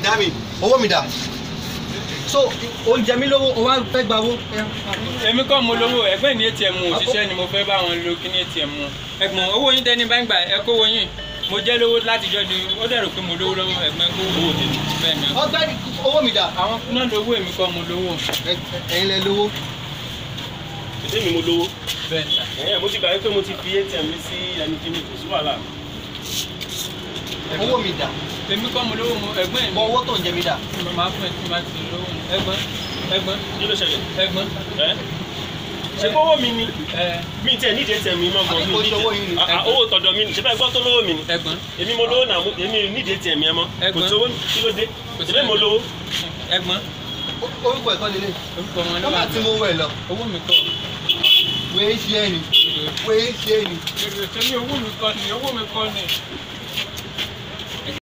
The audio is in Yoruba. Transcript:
dami owó mi dà so oúnjẹ mi lówó o wá fẹ́ gba owó. èmi kọ́ mo lówó ẹgbẹ́ ní atm òṣìṣẹ́ ni mo fẹ́ bá wọn lo kí ní atm ẹ̀gbọ́n owó yín tẹ́ni bá ń gbà ẹ kówó yín mo jẹ́ lówó látijọ́ di ó dẹ̀rò pé mo lówó lọ́wọ́ ẹ̀gbọ́n kó owó tèmi bẹ́ẹ̀ ni ọ̀gbẹ́ni owó mi dà àwọn náà lówó èmi kọ́ mo lówó ẹ̀yin lẹ lówó. èdè mi mo lówó bẹ́ẹ̀ ni sà. ẹ̀yìn mo ti gbà pé mo ti fi atm mi sí ẹni kí mi kò sí wàhálà owó mi dà èmi kọ́ mo lówó mo ẹ̀gbọ́n mọ mi owó tó ń jẹ mi dà. mo máa fún ẹ tí ma ti lówó ni ẹ̀gbọ́n ẹ̀gbọ́n kí ló ṣẹlẹ̀ ẹ̀gbọ́n ẹ ṣe kówó mi ni ẹ mi tẹ nídìí atm mi mọ́ gan Àbí mi kò nídìí ṣe owó yín ni? Ah, ah, owó tọ̀dọ̀ mi ni ṣe bẹ́ẹ̀ gbọ́ tó lówó mi ni ẹ̀gbọ́n èmi mo lówó náà mo- èmi nídìí atm yẹn mọ́ kò Ẹ̀gbọ́n. sówó kí ló dé Kò sí ṣe bẹ́ẹ̀ mo lówó ẹ̀gbọ́n orúkọ ẹ̀kọ́ lélẹ̀. orúkọ wọn ló wọ́n wà bá ti mú owó ẹ̀ lọ owó mi kọ́ wéé ṣe é ni wéé ṣe é ni. èrè tẹ́lẹ̀ owó mi kọ́ ni owó mi kọ́ ni